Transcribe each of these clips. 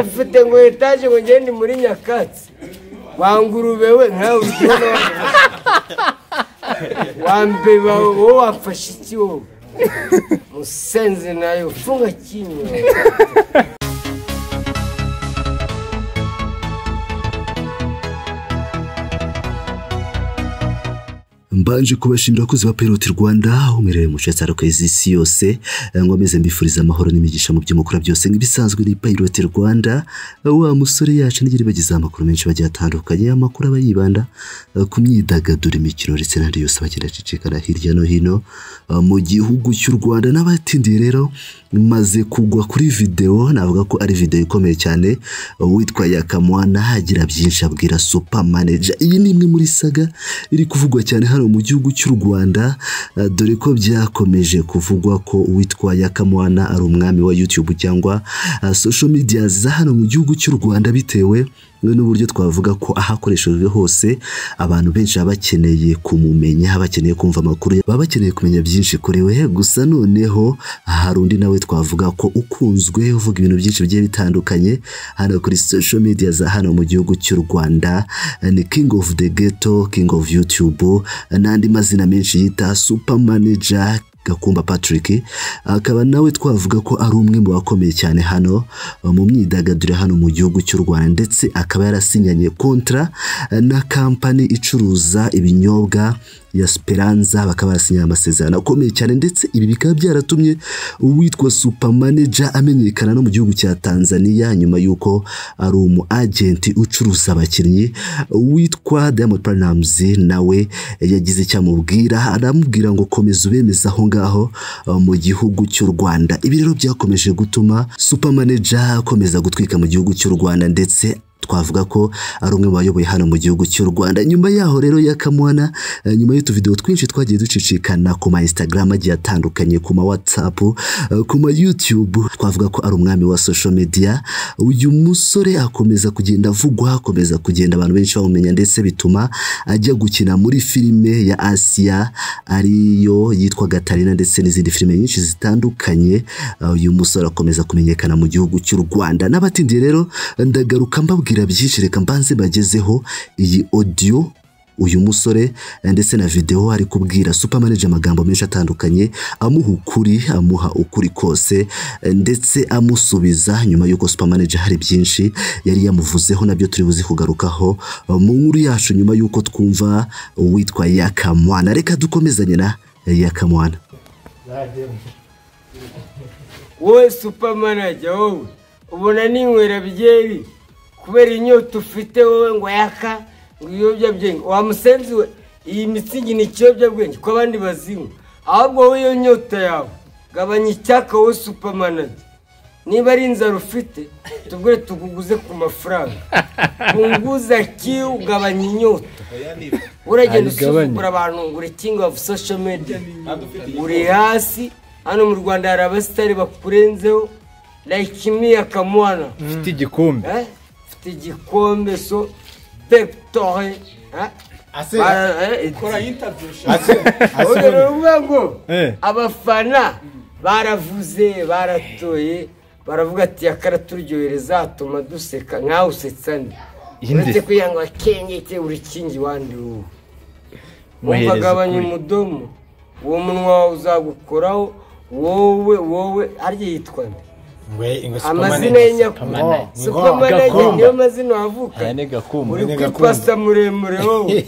ufite ngo etaje ngo ngende muri nyakatsi wangurube we nkawe urikubona wambeba wowe wafashe iki wowe musenze nawe ufunga kimwe mbanje kubashimira abakozi ba Pirate Rwanda umerewe mu cyatsi arakwezi isi yose ngomeze mbifuriza amahoro n'imigisha mu byo mukora byose nk'ibisanzwe ni Pirate Rwanda wa musore yacu nigere bagize amakuru menshi bagiye atandukanye amakuru aba yibanda eh, ku myidagaduro imikino ndetse n'andi yose bagenda acicikana hirya no hino eh, mu gihugu cy'u Rwanda n'abatindiye rero maze kugwa kuri video navuga ko ari video ikomeye cyane uwitwa Yakamwana agira byinshi abwira super manager iyi ni imwe muri saga iri kuvugwa cyane hano mu gihugu cy'u Rwanda eh, dore ko byakomeje kuvugwa ko uwitwa Yakamwana ari umwami wa YouTube cyangwa eh, social media za hano mu gihugu cy'u Rwanda bitewe n'uburyo twavuga ko ahakoreshejwe hose abantu benshi baba bakeneye kumumenya baba bakeneye kumva amakuru ye, baba bakeneye kumenya byinshi kuri we gusa noneho hari undi nawe twavuga ko ukunzwe uvuga ibintu byinshi bigiye bitandukanye hano kuri social media za hano mu gihugu cy'u Rwanda eh, ni King of the Ghetto King of YouTube eh, n'andi mazina menshi yita super manager Gakumba Patrick akaba nawe twavuga ko ari umwe mu bakomeye cyane hano eh, mu myidagaduro hano mu gihugu cy'u Rwanda ndetse akaba yarasinyanye kontra eh, na kampani icuruza ibinyobwa ya Speranza bakaba barasinyanye amasezerano akomeye cyane ndetse ibi bikaba byaratumye uwitwa super manager amenyekana no mu gihugu cya Tanzania nyuma y'uko ari umu agenti ucuruza abakinnyi witwa Diamond Platnumz nawe yagize icyo amubwira aramubwira ngo komeza ubemeza aho ngaho eh, mu gihugu cy'u Rwanda ibi rero byakomeje gutuma super manager akomeza gutwika mu gihugu cy'u Rwanda ndetse twavuga ko ari umwe mu bayoboye hano mu gihugu cy'u Rwanda nyuma yaho rero yakamwana eh, nyuma y'utuvideo twinshi twagiye ducicikana ku ma Instagram agiye atandukanye ku ma WhatsApp eh, ku ma YouTube twavuga ko ari umwami wa social media uyu musore akomeza kugenda avugwa akomeza kugenda abantu benshi bamumenya ndetse bituma ajya gukina muri filime ya Asia ariyo yitwa Gatarina ndetse n'izindi filime nyinshi zitandukanye eh, uyu musore akomeza kumenyekana mu gihugu cy'u Rwanda n'abatindiye rero ndagaruka mbabwira byinshi reka mbanze bagezeho iyi audio uyu musore eh, ndetse na video ari kubwira super manager amagambo menshi atandukanye amuha ukuri amuha ukuri kose eh, ndetse amusubiza nyuma y'uko super manager hari byinshi yari yamuvuzeho nabyo turi buzi kugarukaho eh, mu nkuru yacu nyuma y'uko twumva uwitwa Yakamwana reka dukomezanye na Yakamwana wowe supamanajya wowe ubona ninywera byeri kubera inyota ufite wowe ngo yaka ngo ibiyobyabwenge wamusenzi we iyi mitsingi ni ikiyobyabwenge ko abandi bazinywa ahubwo wowe iyo nyota yawe gabanya icyaka wowe supamanajya niba ari inzara ufite tubwire tukuguze ku mafaranga kunguza kiyu ugabanya inyota uragenda usuzugura abantu ngo uri king of social media uri hasi hano mu rwanda hari abasitari bakurenzeho like me akamwana ufite igikombe Eh? mfite igikombe so pepitore Ase- uvuga ngo Eh. abafana baravuze baratoye baravuga ati yakara turyohereza atuma duseka nkawe usetsa nde Inde? uretse kugira ngo akengeke urikingi wandi wowe Muhereze wumva gabanya ukuri. umudomo uwo munwa wawe uzagukoraho wowe wowe harya yitwa nde amazina ye nyakuri Superman. supamanage Gakumba. niyo mazina wavuka aya ni gakumba uri Ni kuri gakumba. pasta muremure wowe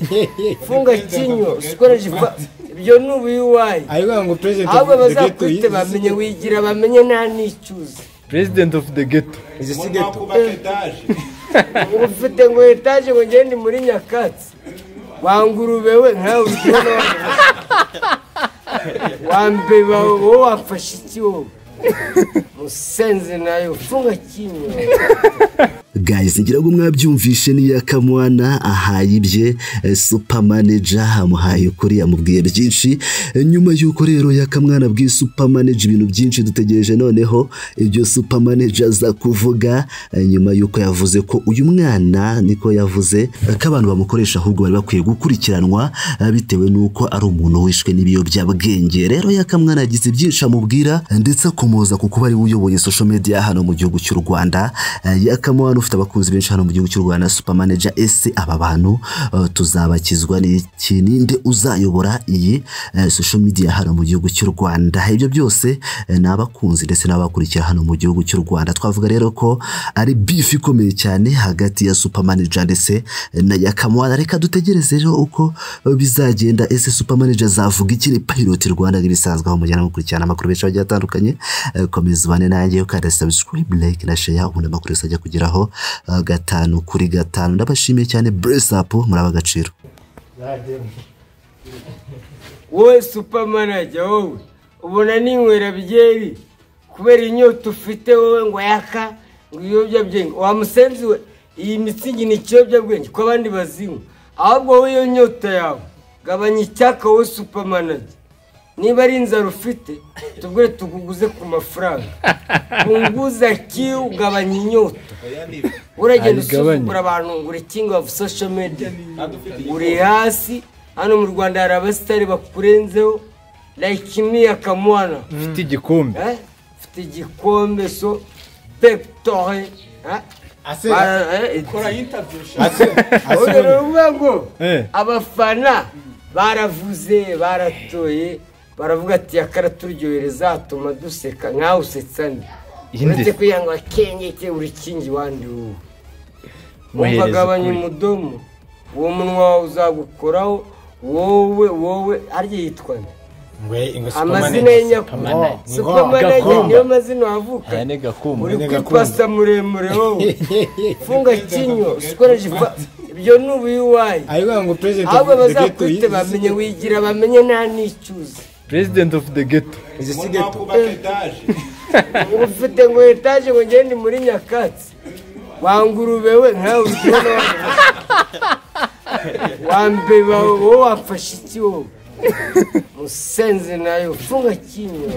funga kinyo usikoresha ifa ibyo ni ubuyuwayi ayivuga ngo perezida ahubwo bazakwite bamenye wigira bamenye nta n'icyuzi president of the ghetto izi si geto Ngo ufite ngo etaje ngo ngende muri nyakatsi wangurube we nkawe urikubona wambeba wowe wafashe iki wowe musenze nawe ufunga kimwe guys ngira ngo mwabyumvishe n'iya kamwana ahaye ibye eh, super manager amuhaye ukuri amubwiye byinshi Eh, nyuma y'uko rero ya kamwana abwiye super manager ibintu byinshi dutegereje noneho ibyo super manager aza kuvuga eh, nyuma y'uko yavuze ko uyu mwana niko yavuze eh, ko abantu bamukoresha ahubwo bari bakwiye gukurikiranwa eh, bitewe n'uko ari umuntu wishwe n'ibiyobyabwenge rero ya kamwana yagize byinshi amubwira eh, ndetse akomoza ku kuba ari we uyoboye social media hano mu gihugu cy'u Rwanda Eh, yakamwana ufite abakunzi benshi hano mu gihugu cy'u Rwanda super manager ese aba bantu eh, tuzabakizwa n'iki ninde uzayobora iyi eh, social media hano mu gihugu cy'u Rwanda ibyo byose eh, ni abakunzi ndetse n'abakurikira hano mu gihugu cy'u Rwanda twavuga rero ko ari beef ikomeye cyane hagati ya super manager ndetse na yakamwana reka dutegereze rero uko eh, bizagenda ese super manager azavuga iki ni pilot Rwanda n'ibisanzwe aho mujyana mukurikirana amakuru menshi agiye atandukanye eh, komeza ubane nanjye ukanda subscribe like na share ubundi amakuru yose ajya kugeraho eh, gatanu kuri gatanu ndabashimiye cyane bless up muraba agaciro wowe supa manager wowe ubona ninywera byeri kubera inyota ufite wowe ngo yaka ngo ibiyobyabwenge wamusenzi we iyi mitsingi ni ikiyobyabwenge ko abandi bazinywa ahubwo wowe iyo nyota yawe gabanya icyaka wowe supa manager niba ari inzara ufite tubwire tukuguze ku mafaranga kunguza kiyu ugabanya inyota uragenda Ayigabanye. usuzugura abantu ngo uri king of social media uri hasi hano mu rwanda hari abasitari bakurenzeho like imiya kamwana ufite igikombe Eh? ufite igikombe so peptore Ase- uvuga ngo Eh. abafana baravuze baratoye baravuga ati yakara turyohereza atuma duseka nkawe usetsa nde Inde. uretse kugira ngo akengeke buri kingi wandi wowe Wohereza umvagabanya ukuri. umudomo uwo munwa wawe uzagukoraho wowe wowe harya yitwa nde amazina y'inyakubahwa supamanege niyo mazina wavuka aya ni gakumba uri Gakumba. kwipasa muremure wowe funga kinyo usikoreshe ifa ibyo ni ubuyuwayi ayivuga ngo perezida ahubwo bazakwite bamenye wigira bamenye nta n'icyuzi president of the ghetto izi si geto Ngo ufite ngo etaje ngo ngende muri nyakatsi wangurube we nkawe uryohera wambeba wowe wafashe iki wowe musenzi nayo funga kinyo